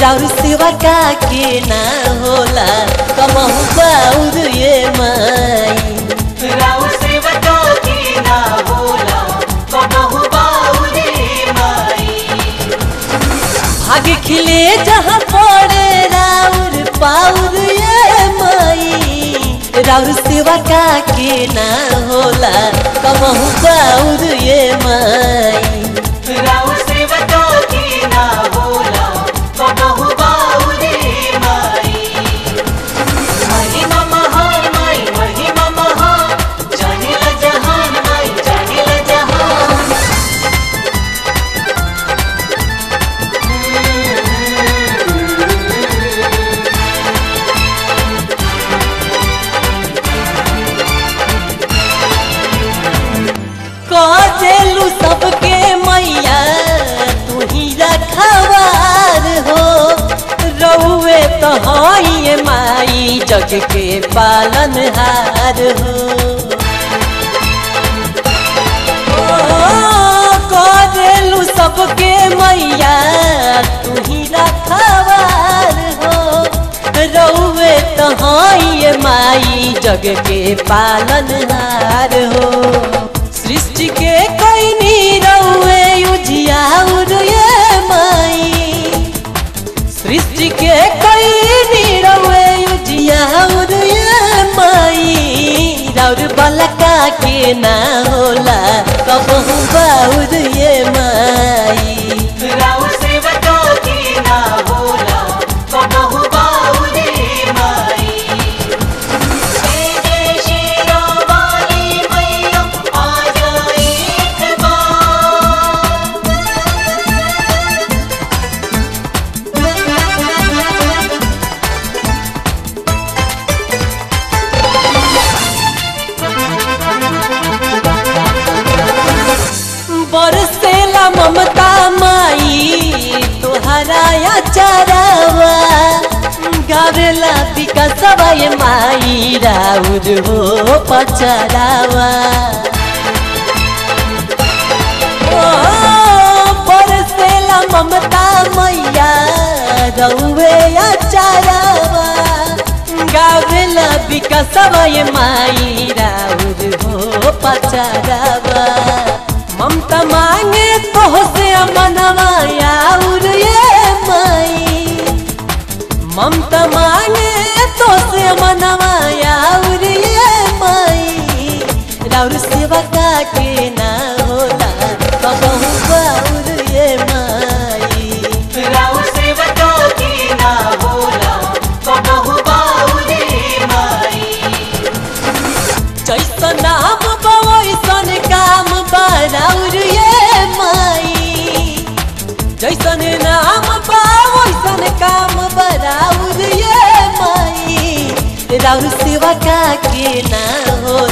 राउर सेवा का के ना होला कमहु बाउर ये माई राव सेवका की ना बोला कबहु बाउरे माई भाग खिले जहाँ पड़े राउर पाउर ये माई राउर सेवा का के ना होला कमहु बाउर ये माई राव सेवका की ना बोला कबहु बाउरे माई महिमा महान माई महिमा महान जानिल जहान माई जानिल जहान कजेलू सबके मैया तू ही रखवार हो रउए तो हई माई जग के पालनहार हो ओ, कजेलू सबके मैया तू ही रखवार हो रउए तो हई माई जग के पालनहार हो सृष्टि के कोई नी रउए उजियाउर ये माई सृष्टि के कोई नी रउए उजियाउर ये माई राउर बलका के ना होला कबहू बाउर ये माई राव सेवका की ना बोला कबहु बाउरे माई जय जय श्री राम वाली मैया आ जाए एक बार बरसेला ममता माई तोहरा या चरावा गावेला विकासवा ये माई राउर हो पचरावा ओ, बरसेला ममता मैया रउवे या चरावा गावेला विकासवा ये माई राउर हो पचरावा ममता मांगे तो से मनवा आउर ये माई ममता मांगे तो से मनवा आउर ये माई राउर सेवा का के ना होला कबहू बाउर ये माई राव सेवका की ना बोला कबहु बाउरे माई जैसन नाम बा वैसन काम बा राउर ये माई जैसन नाम बा वैसन काम बा राउर ये माई राउर सेवा का के ना होला